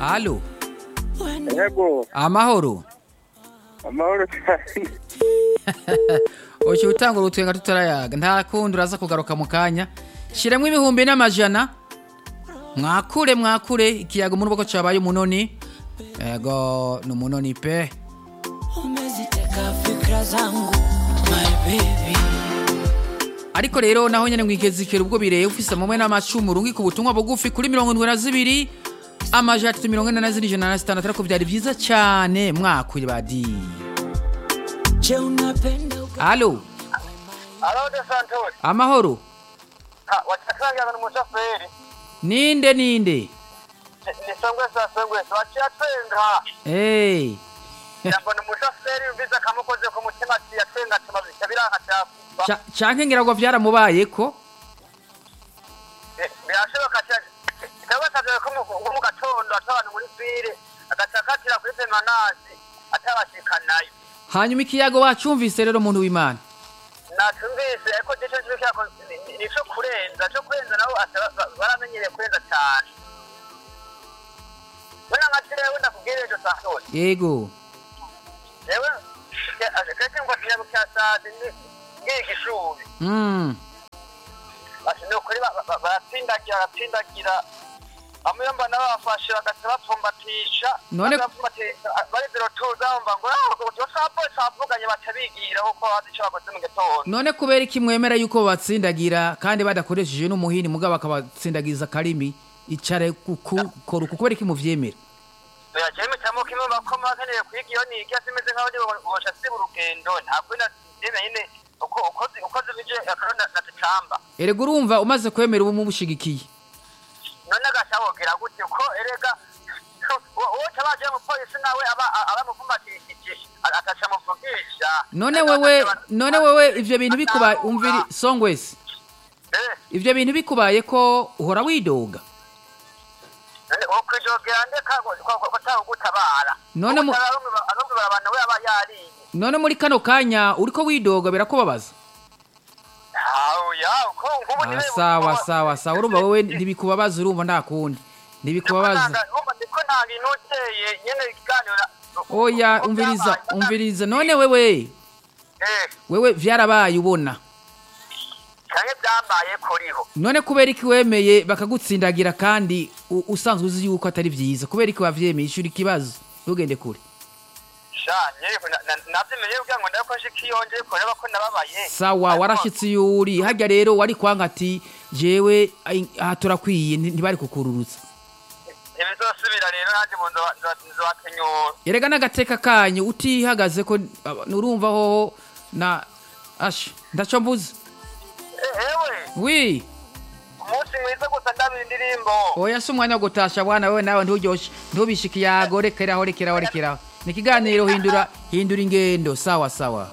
halo yego amahoro amahoro cyane uci utanga urutwenga tutarayaga nta kundi uraza kugaruka mu kanya shiremwo ibihumbi n'amajana mwakure mwakure ikiyago muri boko cabaye umunoni ego ni umunoni pe umeziteka fikra zangu my baby ariko rero naho nyene mwigezikera ubwo bireye ufise mumwe n'amacumu rungika ubutumwa bugufi kuri mirongo indwi na zibiri amajana atatu mirongo ine na zine ijana na sitandatu ariko vyari vyiza cane mwakure badi je unapenda uga- halo alo de santori amahoro wacasangira n'umushoferi ninde ninde ni songwe sa songwe waciye atwenga hey. yambona umushoferi yumvise akamukoze ku mutima ati yatwenga atuma bica biranka cyakuba Ca- canke ngira ngo vyaramubayeko birashoboka cyane kikaba kaje ko mu- mu gatondo ata abantu muri fire agaca akatira kuri pemanasi atabashikanayo hanyuma ikiyago wacumvise rero muntu w'imana natumvise ariko gico cyako nico kurenza cyo kurenza nabo ata- ba- baramenyereye kurenza cyane Bona nka jewe ndakubwira ejo saa sita yego jewe keke ngo kiyago cya saa sita ngiye igishuri mm. bati ni ukuri ba- ba- baratsindagira baratsindagira bamwe mba nabafashe bagaca bapfumbatisha None- bapfumbatisha bari zero tuza bumva ngo sapolisi bavuganye baca bigira kuko bazi icyo bakoze mu gitondo none kubera iki mwemera yuko batsindagira kandi badakoresheje n'umuhini mugabo bakabatsindagiza akarimi icare kukora uku kubera iki muvyemera yagiye mitamo kimwe bakoma bakeneye kwiga iyo niga simeze nk'aho ndi bubasha siba urugendo ntabwo ndebe nyine uko ukoze ukoze bije akarona na tecamba erega urumva umaze kwemera ubu mubushigikiye none agashobokera gute ko erega uwo tabaje mu polisi nawe aba abamuvumbatishije agaca muvugisha none wewe none wewe ivyo bintu bikubaye umviri songwesi eh ivyo bintu bikubaye ko uhora widoga ukwijogera ndeka ko tagutabara None mu- arumwe barabana we aba yariye none muri kano kanya uriko widoga birakubabaza hawuya uko ngubu ah, sawa sawa sawa urumva wewe ntibikubabaza urumva nta kundi ntibikubabaza ndiko nta bintu uteye nyene ikiganiro oya umviriza umviriza none wewe eh wewe vyarabaye ubona canke byambaye kuriho none kubera iki wemeye bakagutsindagira kandi u- usanzwe uzi yuko atari vyiza kubera iki wavyemeye ishuri ikibazo ntugende kure shanye navyimenye kugira ngo ndako nshikiyonje kureba ko nababaye sawa warashitse iyo uri harya rero wari kwanga ati jewe ai- aha turakwiye nti- ntibari kukururutsa ntibizosubira rero nanjye mu nzobakenyura erega n'agateka kanyu utihagaze ko aba- urumva hoho na asha ndaco mbuze ewe wi umunsi mwiza gusa ndabira indirimbo oya si umwanya wo gutasha bwana wewe nawe nturyoshe ntubishe ikiyago rekeraho rekeraho rekeraho ni ikiganiro hindura hindura ingendo sawa sawa